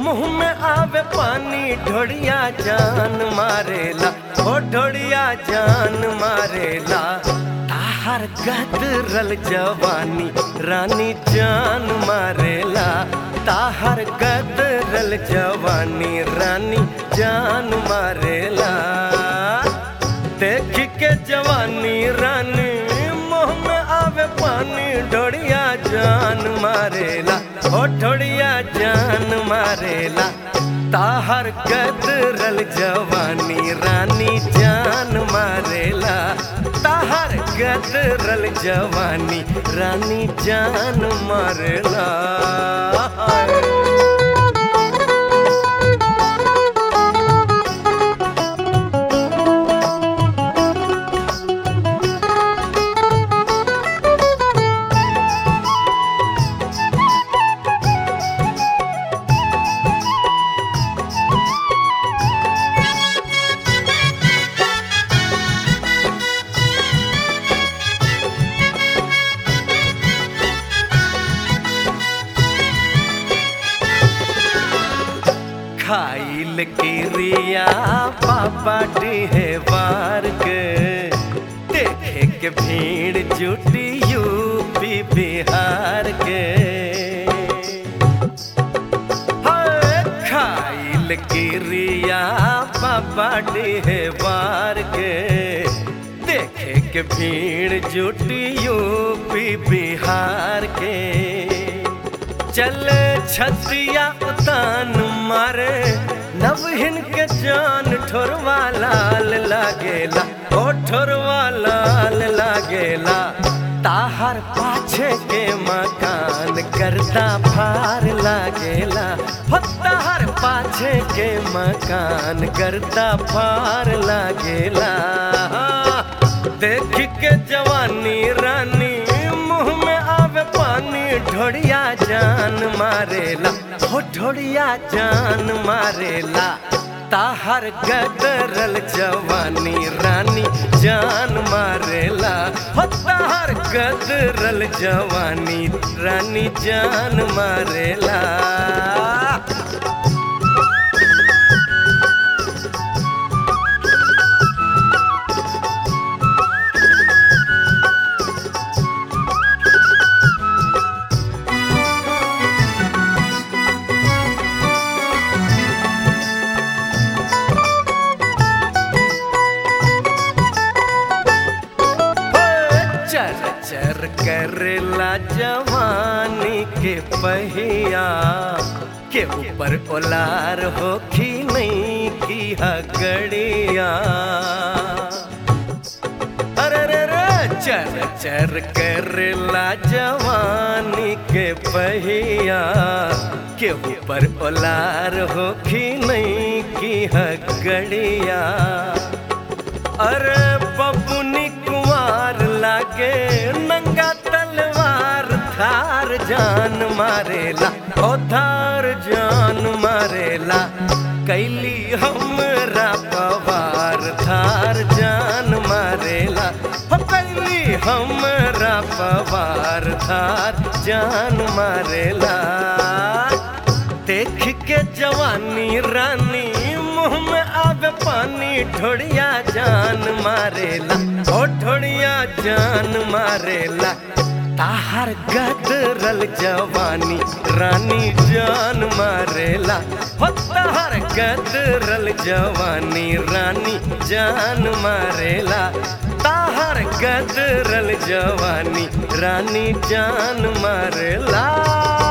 मुंह में आवे पानी ढोड़िया जान मारेला ओ ढोड़िया जान मारेला ताहर गदरल जवानी रानी जान मारेला ताहर गदरल जवानी रानी जान मारेला देख के जवानी रानी मुंह में आवे पानी ढोड़िया जान मारेला ओ ढोड़िया जान मारेला ताहर गदरल जवानी रानी जान मारेला ताहर गदरल जवानी रानी जान मारेला खाइल किरिया पापा डिहवार के देखे के भीड़ जुटी यूपी बिहार के हाय, खाइल किरिया पापा डिहवार के देखे के भीड़ जुटी यूपी बिहार के चल छतिया उतान मारे नवहिन के जान ठोरवा लाल लागेला ओ ठोरवा लाल लागेला ताहर पाछे के मकान करता फार लागेला हो ताहर पाछे के मकान करता फार लागेला देख के जवानी रानी मुंह में आवे पानी ढोड़िया जान मारेला हो ढोड़िया जान मारेला ताहर गदरल जवानी रानी जान मारेला हो ताहर गदरल जवानी रानी जान मारेला चर चर करला जवानी के पहिया के ऊपर ओलार होखी नहीं की हगड़िया अरे रे रे चर चर करला जवानी के पहिया के ऊपर ओलार होखी नहीं की हगड़िया अरे बबुनी कुमार लागे नंगा तलवार धार जान मारेला ओ धार जान मारेला कैली हमरा पवार धार जान मारेला हो कैली हमरा पवार धार जान मारेला देख के जवानी रानी मुंह में आवे पानी ढोड़िया जान मारेला ओ ढोड़िया जान मारेला ताहर गदरल जवानी रानी जान मारेला हो ताहर गदरल जवानी रानी जान मारेला ताहर गदरल जवानी रानी जान मारेला